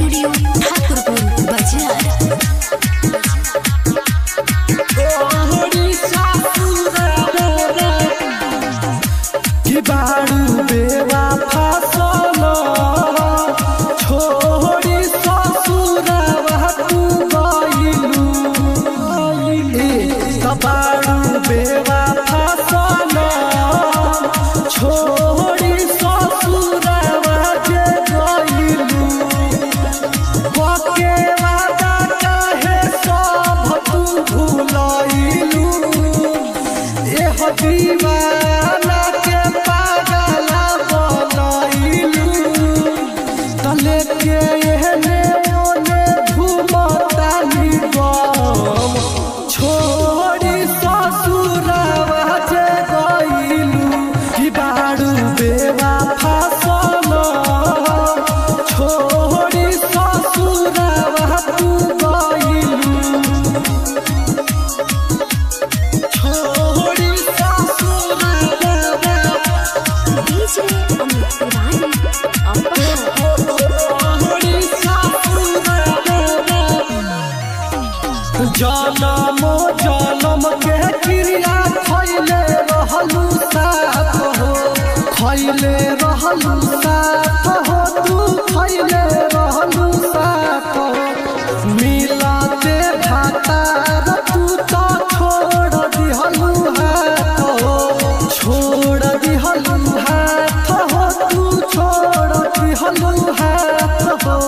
studio Thakurpur बाजार कि बारू बेवा फसल छोड़ी ससुरवा तू गइलू ए बारू बेवा फसल छोड़ी ससुरवा जे गइलू बके वादा काहे सब तू भुलइलू एह दीवाना के पागला बनइलू तले के एहने ओने घुमतानी गम छोड़ी ससुरवा जे गइलू कि बारू बेवा फसल छोड़ी ससुरवा तू गइलू छोड़ी ससुरवा डीजे अमित तिवारी अपहर जनम जनम के क्रिया खैले रहलू साथ हो खैले रहलू साथ हो तू खैले रहलू साथ हो मिलते भातार तू तो छोड़ दिहलू हाथ हो छोड़ दिहलू हाथ हो तू छोड़ दिहलू हाथ हो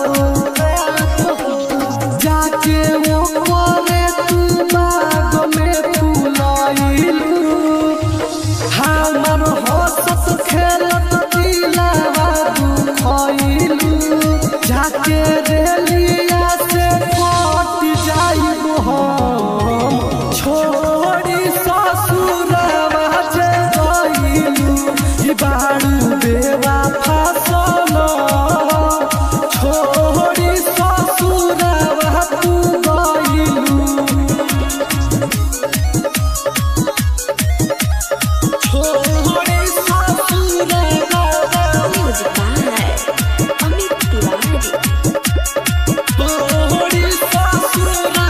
जाके वो करे तू बाग में फुलाइलू हमर हंसत खेलत दिलावा दुखइलू जाके रेलिया से कट जाइबू हम छोड़ी ससुरवा जे गइलू ई बारू बेवा फसल छोड़ी ससुरवा तू गइलू छोड़ी ससुरवा म्यूजिक बाय अमित तिवारी छोड़ी ससुरवा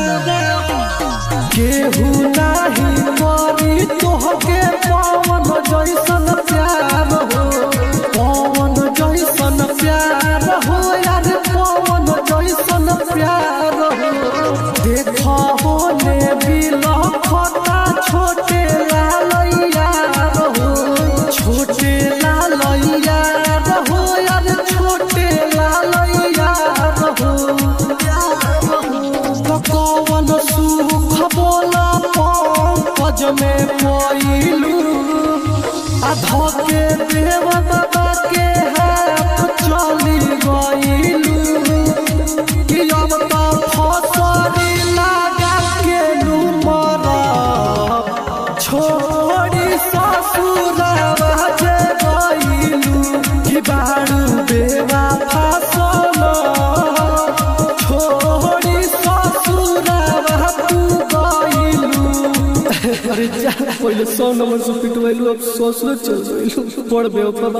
केहू नाही करी तोहके पवन जैसन प्यार हो पवन जैसन प्यार हो यार पवन जैसन प्यार हो देख होने बिलखता छोटे लालैया हो छोटे लालैया हो यार छोटे लालैया हो कवन सुख बोला पंकज में पइलू आधा के देव बाबा के हाथ चली गइलू कि अब तो फसरी लगा के नुमर छोड़ी ससुरवा जे गइलू कि बारू बेवा फसल छोड़ी ससुरवा तू गइलू अरे जा पहिले सौ नंबर से पिटवैलू अब ससुर चल गइलू बड़ बेवफा